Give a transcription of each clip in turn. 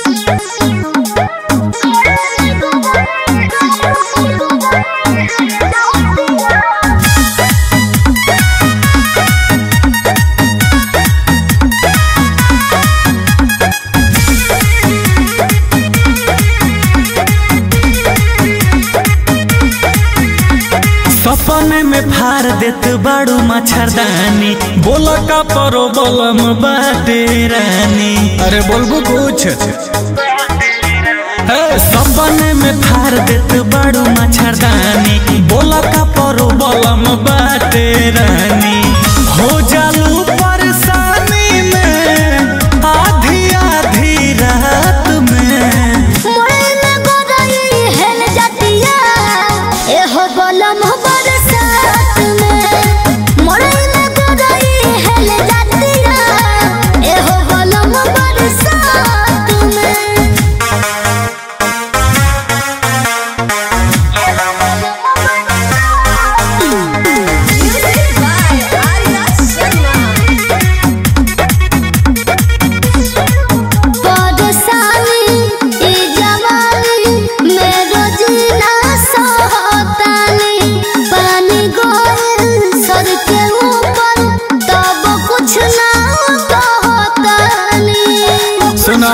सपने में फार देत बाड़ू मच्छरदानी बोल का परो बलम बाटे रानी अरे बोलबू कुछ हे, सपने में फार देत बाड़ू मच्छरदानी बोल का परो बलम बाटे रानी हो जालू परेशानी में आधी आधी रात में बलम बरसात में मोरई में गोरई हेल जातिया एहो बलम बरसात में Music by Arya Sharma. बरसानी ई जवानी मेरो जीना सहतानी पानी गोल सर के ऊपर तब कुछ ना कहतानी सुना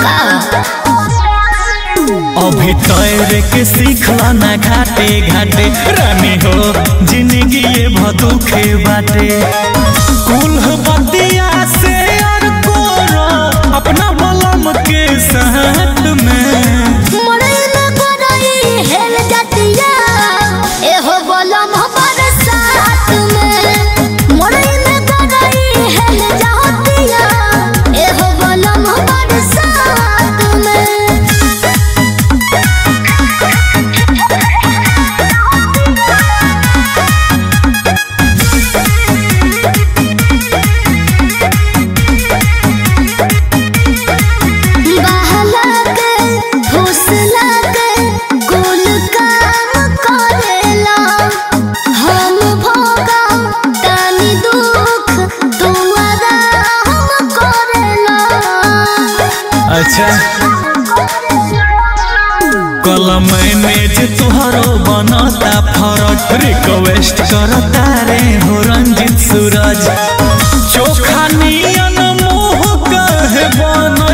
अभी तैर के सीखला ना घाटे घाटे रानी हो जिंदगी ये भदुखे बाटे कुल बतिया से और कोरो अपना बलम के साथ में मोरई में गोरई हेल जातिया एहो बलम बरसात में मोरई में गोरई हेल जातिया एहो बलम बरसात में बहला के फुसला के कुल काम करेला हम भोगा तानी दुख तू आराम करेला अच्छा कलम मैनेज तुहरो बनता फरक रिक्वेस्ट करता रे हो रंजित सूरज चोखा नियन मुँह कहे बन